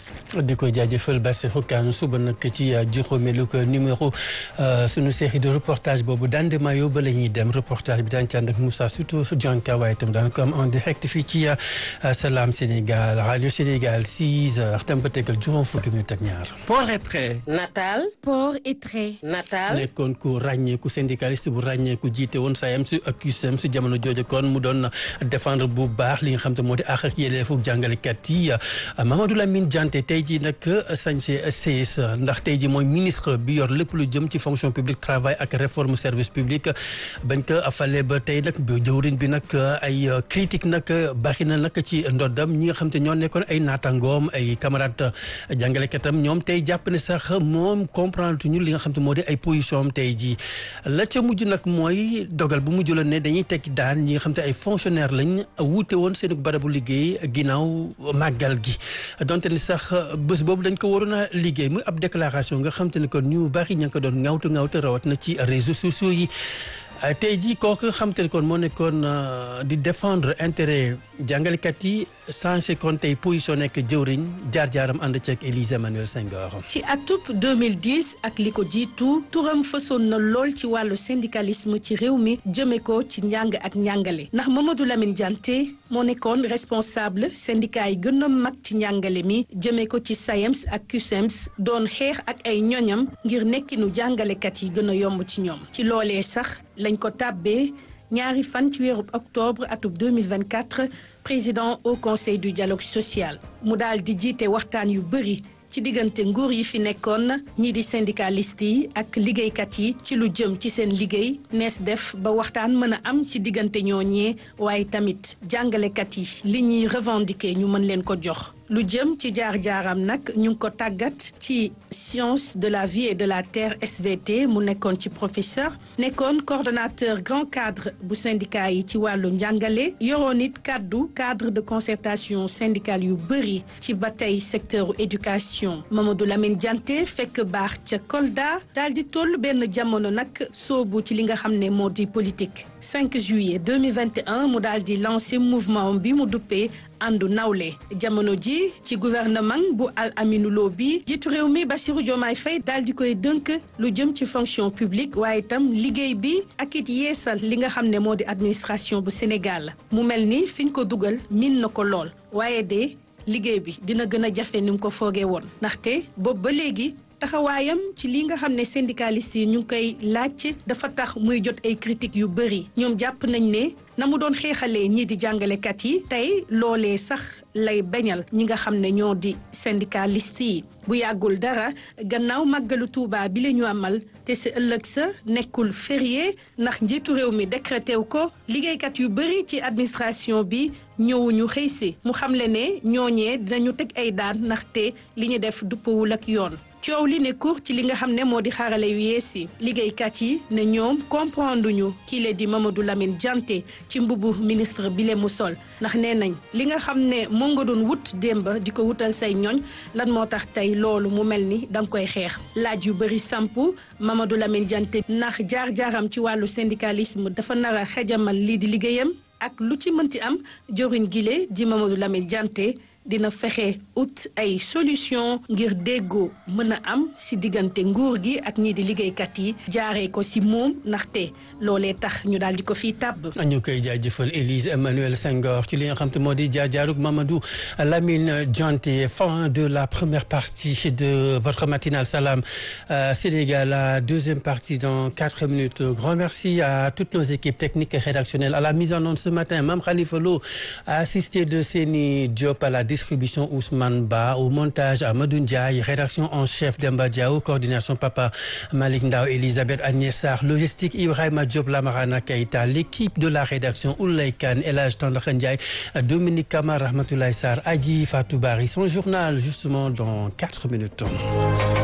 France. di ko jaajëfal Bassirou Kane suba nag ci juróomeelu numéro sunu série de reportage boobu Dande Mayo ba la ñuy dem reportage bi daañu ci ànd ak Moussa surtout Dianka waaye itam daan ko am en direct fii ci Salam Sénégal radio Sénégal 6 heures tam ba tegal juróom fukki minute ak ñaar. port et trait. natal. port et trait. natal. nekkoon ku ràññeeku syndicaliste bu ràññeeku jiite woon SAEMS ak CUSEMS si jamono jooju kon mu doon défendre bu baax li nga xam te moo di àq ak yelleefu jàngalekat yi Mamadou Lamine Dianté tey jii nag sañse CS ndax tey jii mooy ministre bi yor lépp lu jëm ci fonction publique travail ak réforme service public bañ ko fale ba tey nag bi jëwriñ bi nag ay critique nag bari na nag ci ndoddam ñi nga xam te ñoo nekkoon ay naatangoom ay camarade jàngalekatam ñoom tey jàpp ne sax moom comprendre ñu li nga xam te moo di ay position am tey jii la ca mujj nag mooy dogal bu mujj la ne dañuy tekki daan ñi nga xam te ay fonctionnaire lañ wuute woon seen barabu liggéey ginnaaw màggal gi donte ni sax bés boobu dañ ko waroon a liggéey muy ab déclaration nga xam te ne kon ñu bari ña ngi ko doon ŋawtu ŋawtu rawat na ci réseaux sociaux yi tey jii kooku xam te ne kon moo nekkoon di défendre intérêt jàngalekat yi changé kon tey position nekk jëwriñ jaar-jaaram ànd ceeg Élise Emmanuel Senghor. ci atub 2010 ak li ko jiitu turam fësoon na lool ci wàllu syndicalisme ci réew mi jëme ko ci njàng ak njàngale ndax Mamadou Lamine Dianté moo nekkoon responsable syndicat yi gën a mag ci njàngale mi jëme ko ci SAEMS ak CUSEMS doon xeex ak ay ñoñam ngir nekkinu jàngalekat yi gën a yomb ci ñoom ci loolee sax lañ ko tàbbee ñaari fan ci weeru octobre atub 2024 président au conseil du dialogue social mu daal di jiite waxtaan yu bëri ci diggante nguur yi fi nekkoon ñii di syndicaliste yi ak liggéeykat yi ci lu jëm ci seen liggéey nees def ba waxtaan mën a am ci diggante ñooñee waaye tamit jàngalekat yi li ñuy revendiquer ñu mën leen ko jox lu jëm ci jaar-jaaram nag ñu ngi ko tàggat ci science de la vie et de la terre SVT mu nekkoon ci professeur nekkoon coordonnateur grand cadre bu syndicat yi ci wàllu njàngale yoroon it kàddu cadre de concertation syndicale yu bëri ci ba tey secteur éducation Mamadou Lamine Dianté fekk baax ca Kolda daal di toll benn jamono nag soobu ci li nga xam ne moo di politique 5 juillet 2021 mu daal di lancé mouvement bi mu duppee àndu nawle jamono ji ci gouvernement bu Al Aminou Lo bi jiitu réew mi Bassirou Diomaye Faye daal di koy dënk lu jëm ci fonction publique waaye itam liggéey bi ak it yeesal li nga xam ne moo di administration bu Sénégal mu mel ni fi ñu ko dugal min na ko lool waaye de liggéey bi dina gën a jafe ni mu ko foogee woon ndaxte boobu ba léegi taxawaayam ci li nga xam ne syndicalistes yi ñu ngi koy laaj dafa tax muy jot ay critiques yu bëri ñoom jàpp nañ ne na mu doon xeexalee ñii di jàngalekat yi tey loolee sax lay bañal ñi nga xam ne ñoo di syndicalistes yi bu yàggul dara gannaaw màggalu Tuuba bi la ñu amal te si ëllëg sa nekkul férié ndax njiitu réew mi décrété wu ko liggéeykat yu bëri ci administration bi ñëwuñu xëy si mu xamle ne ñooñee dinañu teg ay daan ndaxte li ñu def duppawul ak yoon coow li ne cour ci li nga xam ne moo di xarale yu yees yi liggéeykat yi ne ñoom comprendre ñu kii la di Mamadou Lamine Dianté ci mbubu ministre bi le mu sol ndax nee nañ li nga xam ne moo nga doon wut démb di ko wutal say ñoñ lan moo tax tey loolu mu mel ni danga koy xeex laaj yu bëri sampu Mamadou Lamine Dianté ndax jaar-jaaram ci wàllu syndicalisme dafa nar a xejamal lii di liggéeyam ak lu ci mënti am joriñ gile di Mamadou Lamine Dianté dina fexe ut ay solution ngir déggoo mën a am si diggante nguur gi ak ñii di liggéeykat yi jaaree ko si moom ndaxte loolee tax ñu daal di ko fii tàbb. ñu koy jaajëfal Élise Emmanuel Senghor ci li nga xam te moo di jaar-jaarug Mamadou Lamine Dianté fin de la première partie de votre matinale Salam Sénégal la deuxième partie dans quatre minutes grand merci à toutes nos équipes techniques et rédactionnelles à la mise en onde ce matin Mame Khalifa Lo assisté de Seni Diop à la distribution Ousmane Ba au montage Amadou Ndiaye rédaction en chef Demba Diaw coordination Papa Malick Ndao Elisabeth Agnès Sarr logistique Ibrahima Diop Lamarana Keita l'équipe de la rédaction Oulay Kane El Hadj Tandakha Ndiaye Dominique Kamara Rahmatoulaye Sarr Adji Fatou Bari son journal justement dans quatre minutes